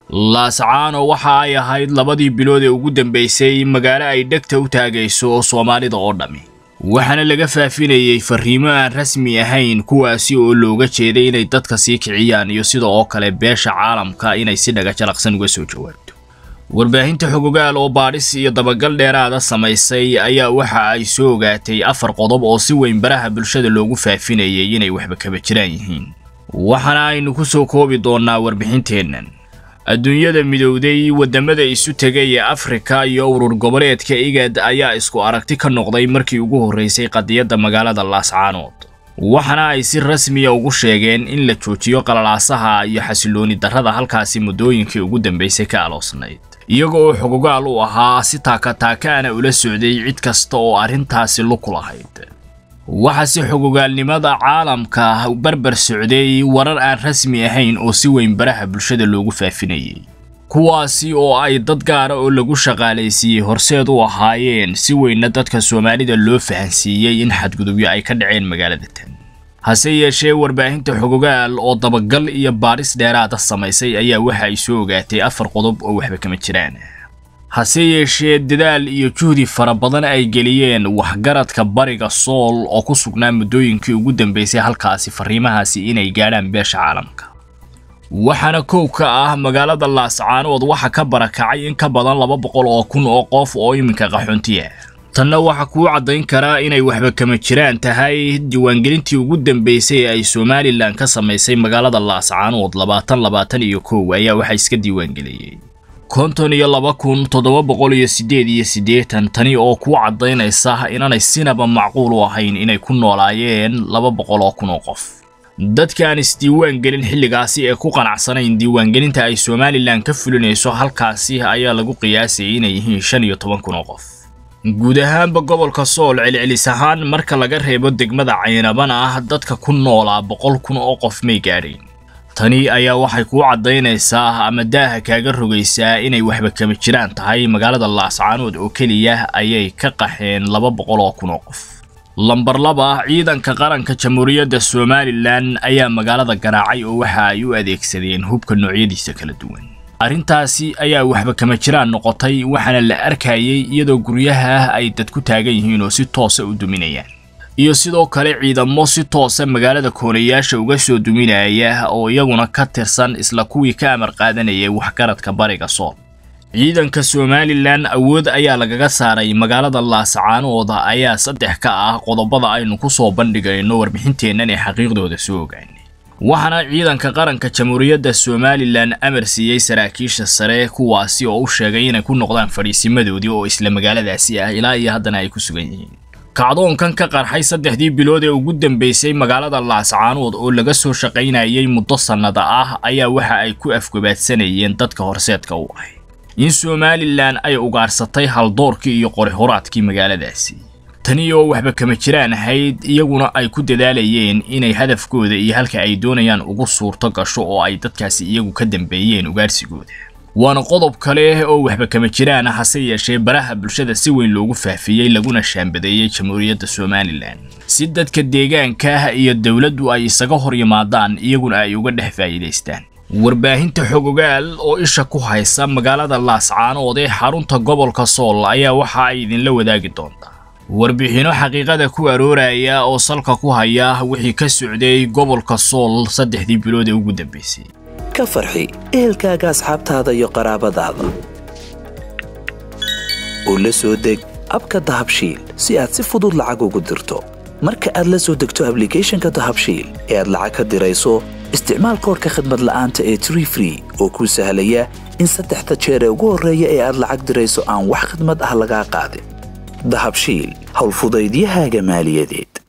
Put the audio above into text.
laascaano waxa ay ahayd labadii bilood ee ugu dambaysay magaalo ay dhegta u taagayso soomaalida oo dhammi waxaana laga faafinayey farriimo aan rasmi ahayn kuwaasi oo looga jeeday inay dadka sii kiciyaan iyo sida oo kale beesha caalamka inay si dhagajalaqsan uga soo jawaabto warbaahinta xogogaal oo baadhis iyo dabagal dheeraada samaysay ayaa waxa ay soo ogaatay afar qodob oo si weyn baraha bulshada loogu faafinayay inay waxba kaba jiraan yihiin waxaana aynu ku soo koobi doonnaa warbixinteennan adduunyada midowday waddamada isu tegay ee afrika iyo urur goboleedka igad ayaa isku aragti ka noqday markii ugu horraysay qadiyadda magaalada laascaanood waxaana ay si rasmiya ugu sheegeen in la joojiyo qalalaasaha iyo xasilooni darrada halkaasi muddooyinkii ugu dambaysay ka aloosnayd iyaga oo xogogaal u ahaa si taakataakaana ula socday cid kasta oo arrintaasi luku lahayd waxaa si xogogaalnimada caalamka barbar socday warar aan rasmi ahayn oo si weyn baraha bulshada loogu faafinayay kuwaasi oo ay dad gaara oo lagu shaqaalaysiiyey horseed u ahaayeen si weynna dadka soomaalida loo fahansiiyey in xadgudubyo ay ka dhaceen magaalada tan hase yeeshee warbaahinta xogogaal oo dabagal iyo baadhis dheeraada samaysay ayaa waxa ay soo ogaatay afar qodob oo waxba kama jiraan hase yeeshee dadaal iyo juhdi fara badan ay geliyeen waxgaradka bariga sool oo ku sugnaa muddooyinkii ugu dambaysay halkaasi farriimahaasi inay gaadhaan beesha caalamka waxaana kow ka ah magaalada laascaanood waxa ka barakacay in ka badan laba boqol oo kun oo qof oo iminka qaxoontiya tanna waxaa kuu caddayn karaa inay waxba kama jiraan tahay diiwaangelintii ugu dambaysay ee ay somalilan ka samaysay magaalada laascaanood labaatan labaatan iyo kow ayaa waxaa iska diiwaangeliyey konton iyo laba kun toddoba boqol iyo siddeed iyo siddeetan tani oo kuu caddaynaysa inaanay sinaba macquul u ahayn inay ku noolaayeen laba boqol oo kun oo qof dadkaan isdiiwaan gelin xilligaasi ee ku qanacsanayn diiwaangelinta ay somalilan ka fulinayso halkaasi ayaa lagu qiyaasayay inay yihiin shan iyo toban kun oo qof guud ahaanba gobolka sool celcelis ahaan marka laga reebo degmada caynabana ah dadka ku noolaa boqol kun oo qof may gaadhayn tani ayaa waxay kuu caddaynaysaa ama daaha kaaga rogaysaa inay waxba kama jiraan tahay magaalada laascaanood oo keliya ayay ka qaxeen laba boqol oo kun oo qof lambar laba ciidanka qaranka jamhuuriyadda somalilan ayaa magaalada garaacay oo waxa ay u adeegsadeen hubka noocyadiisa kala duwan arrintaasi ayaa waxba kama jiraan noqotay waxaana la arkayay iyadoo guryaha ay dad ku taagan yihiin oo si toosa u duminayaan iyo sidoo kale ciidamo si toosa magaalada koonayaasha uga soo duminaya oo iyaguna ka tirsan isla kuwii ka amar qaadanayay waxgaradka bariga sool ciidanka somalilan awood ayaa lagaga saaray magaalada laascaanooda ayaa saddex ka ah qodobada aynu ku soo bandhigayno warbixinteennan ee xaqiiqdooda soo ogaanay waxaana ciidanka qaranka jamhuuriyadda somalilan amar siiyey saraakiisha sare kuwaasi oo u sheegay inay ku noqdaan fadhiisimadoodii oo isla magaaladaasi ah ilaa iyo haddana ay ku sugan yihiin kacdoonkan ka qarxay saddexdii bilood ee ugu dambaysay magaalada laascaanood oo laga soo shaqaynayay muddo sannada ah ayaa waxa ay ku afgobaadsanayeen dadka horseedka u ahay in somalilan ay ugaarsatay haldoorkii iyo qori-horaadkii magaaladaasi tani oo waxba kama jiraan ahayd iyaguna ay ku dadaalayeen inay hadafkooda iyo halka ay doonayaan ugu suurto gasho oo ay dadkaasi iyagu ka dambeeyeen ugaarsigooda waana qodob kale oo waxba kama jiraan hase yeeshee baraha bulshada si weyn loogu faafiyey laguna shaambadeeyey jamhuuriyadda somalilan si dadka deegaanka iyo dowladdu ay isaga hor yimaadaan iyaguna ay uga dhex faa'iidaystaan warbaahinta xogogaal oo isha ku haysa magaalada laascaanood ee xarunta gobolka sool ayaa waxa ay idinla wadaagi doontaa warbixinno xaqiiqada ku arooraya oo salka ku haya wixii ka socday gobolka sool saddexdii bilood ee ugu dambaysay ka farxi ehelkaaga asxaabtaada iyo qaraabadaada oo la soo deg abka dahabshiil si aad si fudud lacag ugu dirto marka aad la soo degto ablicathonka dahabshiil ee aad lacag ka dirayso isticmaal koorka khadmad la'aanta ee tree free oo kuu sahlaya in saddexda jeer ee ugu horreeya ee aad lacag dirayso aan wax khadmad ah lagaa qaadin dahabshiil howlfudaydiyahaaga maaliyadeed